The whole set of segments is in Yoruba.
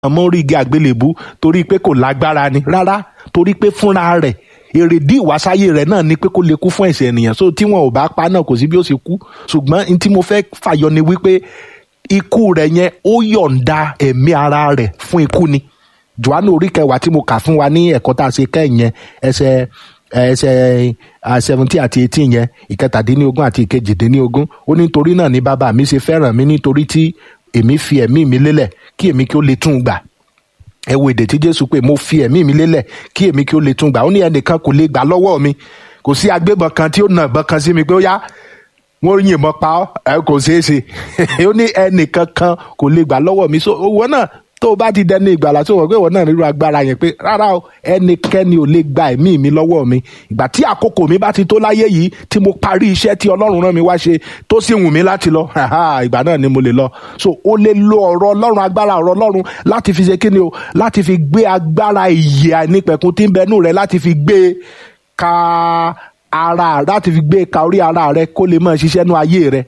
mọ́ orí igi àgbélébú torí pé kò lágbára ni rárá torí pé fúnra rẹ̀ èrèdí ìwásáyé rẹ̀ náà ni pé kó lè kú fún ẹ̀ṣẹ̀ ènìyàn so tí wọn ò bá pa náà kò sí bí ó ṣe kú ṣùgbọ́n n tí mo fẹ́ fàyọ ni wípé ikú rẹ̀ yẹn ó yọ̀ǹda ẹ̀mí ara rẹ̀ fún ikú ni johannu orí kẹwàá tí mo kà fún wa ní ẹ̀kọ́ tá a ṣe kẹ́yìn yẹn ẹsẹ̀ ẹsẹ̀ seventeen àti eighteen yẹn ìkẹtàdínlógún àti ìkejìdínlógún ó ní torí náà ni bàbá mi ṣe fẹ́ràn mi nítorí tí èmi fi ẹ̀mí mi lélẹ̀ kí èmi kí ó lè tún gbà ẹ wo èdè tí jésù pé mo fi ẹ̀mí mi lélẹ̀ kí èmi kí ó lè tún gbà ó ní ẹnìkan kò lè gbà lọ́wọ́ mi kò sí agbébọn kan tí ó nà ìbọn kan sí mi pé ó yá wọ́n yìnbọn pa ọ́ ẹ kò ṣeé ṣe ó ní ẹnìkan kan kò lè gbà lọ́wọ́ mi so owó náà tó o bá ti dẹni ìgbàlà tó o wọ̀ pé ìwọ náà nírú agbára yẹn pé rárá o ẹnikẹ́ni ò lè gba ẹ̀mí mi lọ́wọ́ mi ìgbà tí àkókò mi bá ti tó láyé yìí tí mo parí iṣẹ́ tí ọlọ́run rán mi wá ṣe tó sì wù mí láti lọ ìgbà náà ni mo lè lọ so o lè lo ọ̀rọ̀ ọlọ́run agbára ọ̀rọ̀ ọlọ́run láti fi ṣe kí ni o láti fi gbé agbára ìyè àìnípẹ̀kun tí ń bẹnu rẹ láti fi gbé ka ara láti fi gbé ka orí ara rẹ kó lè máa ṣiṣẹ́ nú ayé rẹ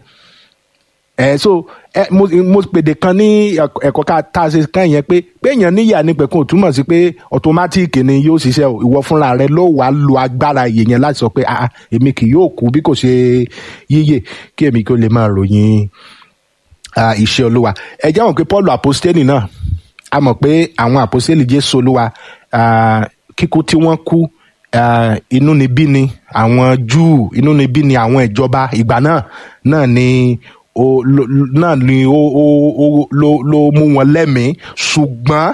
ẹ so ẹ mo mo pèdè kan ní ẹ̀kọ́ ká tá a ṣe kàn yẹn pé pé èèyàn níyà ní pẹ̀kun ò túmọ̀ sí pé ọ̀tọ́mátìkì ni yóò ṣiṣẹ́ o ìwọ fúnra rẹ ló wàá lo agbára ìyè yẹn láti sọ pé ah èmi kì yóò kú bí kò ṣe yíyè kí èmi kí ó lè máa ròyìn iṣẹ́ olúwa ẹ jẹ́ wọn pé paul apostoli náà a mọ̀ pé àwọn apostoli jésù olúwa kíkú tí wọ́n kú inúnibí ni àwọn júù inúnibí ni àwọn ìjọba ìgbà náà náà ni o lo, náà ni ó ó ó ló ló mú wọn lẹ́mìí ṣùgbọ́n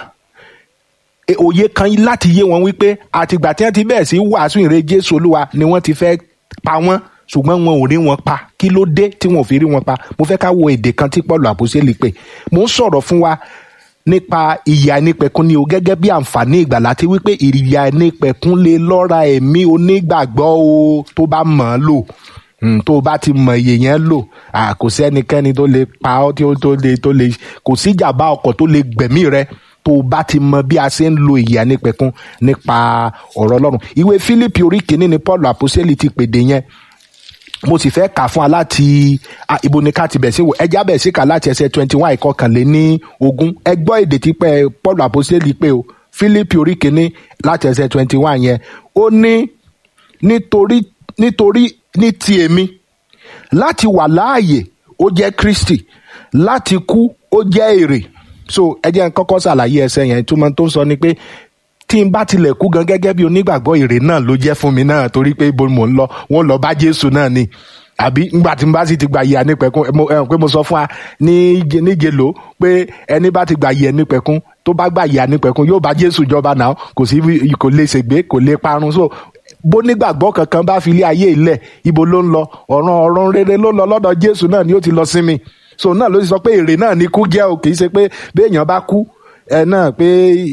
òye kan láti yé wọn wípé àtìgbà tí wọ́n ti bẹ̀rẹ̀ sí wàásù ìre jésù olúwa ni wọ́n ti fẹ́ pa wọ́n ṣùgbọ́n wọn ò rí wọn pa kí ló dé tí wọn ò fi rí wọn pa mo fẹ́ ká wo èdè kan tí paul àpòsílẹ̀ pè mo ń sọ̀rọ̀ fún wa nípa ìyà ẹnipẹ̀kun ni o gẹ́gẹ́ bí àǹfààní ìgbàlá tí wípé ìyà ẹnipẹ̀kun lè lọ́ra ẹ̀mí onígbàgbọ́ o tó bá mọ̀ ọ́n lò tó o bá ti mọ iye yẹn lò kò sí ẹnikẹ́ni tó lè pa ọ́ tí ó tó lè tó lè kò sí ìjàmbá ọkọ̀ tó lè gbẹ̀mí rẹ tó o bá ti mọ bí a ṣe ń lo ìyà nípẹ̀kun nípa ọ̀rọ̀ ọlọ́run ìwé Fílípì orí kìíní ni Paul àpòsílẹ̀ ti pèdè yẹn mo sì fẹ́ kà fún wa láti ibo ni ká ti bẹ̀ sí wò ẹja bẹ̀ sí kà láti ẹsẹ̀ twenty one ìkọkànléní ogún ẹ gbọ́ èdè tí pẹ́ Paul àpòsílẹ̀ pé o Fílípì orí kìíní láti ẹsẹ̀ twenty one yẹn ó ní nítorí nítorí ní ti èmi láti wà láàyè ó jẹ́ Kristi láti kú ó jẹ́ èrè so ẹ jẹ́ n kọ́kọ́ ṣàlàyé ẹsẹ̀ yẹn túmọ̀ tó ń sọ ni pé tí n bá tilẹ̀ kú gan gẹ́gẹ́ bí onígbàgbọ́ èrè náà ló jẹ́ fún mi náà torí pé ibo mò ń lọ wọ́n lọ bá Jésù náà ni àbí ngbà tí n bá sì ti gba ìyà nípẹ̀kun ẹ pé mo sọ fún wa ní níjẹ̀ló pé ẹni bá ti gba ìyà nípẹ̀kun tó bá gba ìyà nípẹ̀kun yóò bá Jésù jọba náà kò sí kò lè ṣègbé kò lè parun so bó nígbàgbọ́ kankan bá fi ilé ayé ilẹ̀ ibo ló ń lọ ọ̀ràn ọ̀run rere ló lọ lọ́dọ̀ Jésù náà ni ó ti lọ sinmi so náà ló ti sọ pé èrè náà ni kú jẹ́ o kì í ṣe pé béèyàn bá kú ẹ náà pé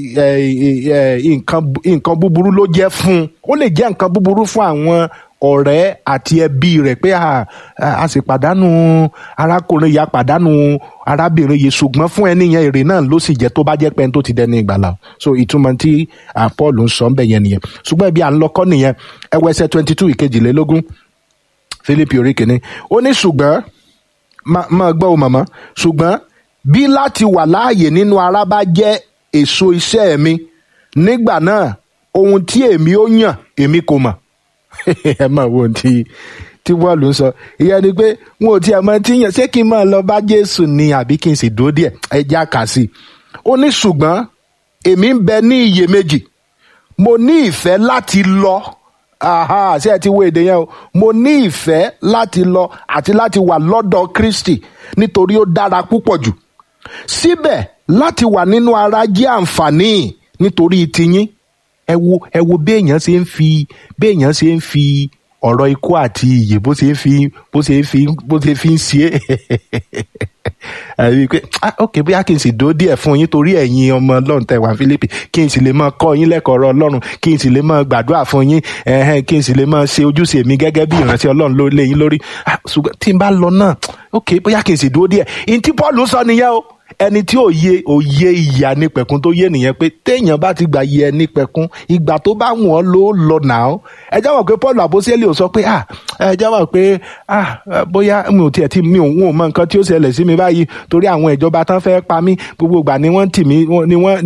nǹkan búburú ló jẹ́ fún un ó lè jẹ́ nǹkan búburú fún àwọn ọ̀rẹ́ àti ẹbí rẹ̀ pé a sì pàdánù arákùnrin yà pàdánù arábìnrin yìí ṣùgbọ́n fún ẹni yẹn èrè náà ló sì jẹ́ tó bá jẹ́ pé ẹni tó ti dẹni ìgbàlà so ìtumọ̀ tí Paul ń sọ ń bẹ̀ yẹn nìyẹn ṣùgbọ́n ibi à ń lọ́kọ́ nìyẹn ẹwọ ẹsẹ̀ twenty two ìkejìlélógún Fílípì orí kìíní ó ní ṣùgbọ́n máa gbọ́ o màmá ṣùgbọ́n bí láti wà láàyè nínú ara bá jẹ́ èso iṣẹ́ mi nígbà náà ohun tí èmi ó yàn èmi kò mọ̀ ẹ máa wo ohun tí tí bọ́ọ̀lù ń sọ ìyẹn ni pé wọn ò tiẹ̀ mọ tí yàn ṣé kí n máa lọ bá Jésù ni àbí kí n sì dúró díẹ̀ ẹ já kà sí i ó ní ṣùgbọ́n èmi ń bẹ ní iyèméjì mo ní ìfẹ́ láti lọ aha ṣé ẹ ti wo èdè yẹn o mo ní ìfẹ́ láti lọ àti láti wà lọ́dọ̀ Kristi nítorí ó dára púpọ̀ jù síbẹ̀ láti wà nínú ara jẹ́ àǹfààní nítorí tiyín ẹ wo ẹ wo béèyàn ṣe ń fi béèyàn ṣe ń fi ọ̀rọ̀ ikú àti ìyè bó ṣe ń fi bó ṣe ń fi bó ṣe fi ń ṣe é àbí pé ok bóyá kí n sì dó díẹ̀ fún yín torí ẹ̀yin ọmọ ọlọ́run tẹ̀ wá Fílípì kí n sì lè máa kọ́ yín lẹ́kọ̀ọ́ ọ̀rọ̀ ọlọ́run kí n sì lè máa gbàdúrà fún yín kí n sì lè máa ṣe ojúṣe mi gẹ́gẹ́ bí ìránṣẹ́ ọlọ́run lé yín lórí ṣùgbọ́n tí n bá lọ náà ok bóyá kí n sì dó díẹ̀ ìyẹn tí Paul sọ nìyẹn o ẹni tí ò yé òye ìyà nípẹ̀kun tó yé nìyẹn pé téèyàn bá ti gbà yẹ nípẹ̀kun ìgbà tó bá wù ọ́ ló lọ nà ó ẹ jáwọ́ pé Paul àbósílẹ̀ ò sọ pé ah ẹ jáwọ́ pé ah bóyá mi ò tiẹ̀ ti mi ò mọ nǹkan tí ó ṣẹlẹ̀ sí mi báyìí torí àwọn ìjọba tán fẹ́ pa mí gbogbo ìgbà ni wọ́n tì mí ni wọ́n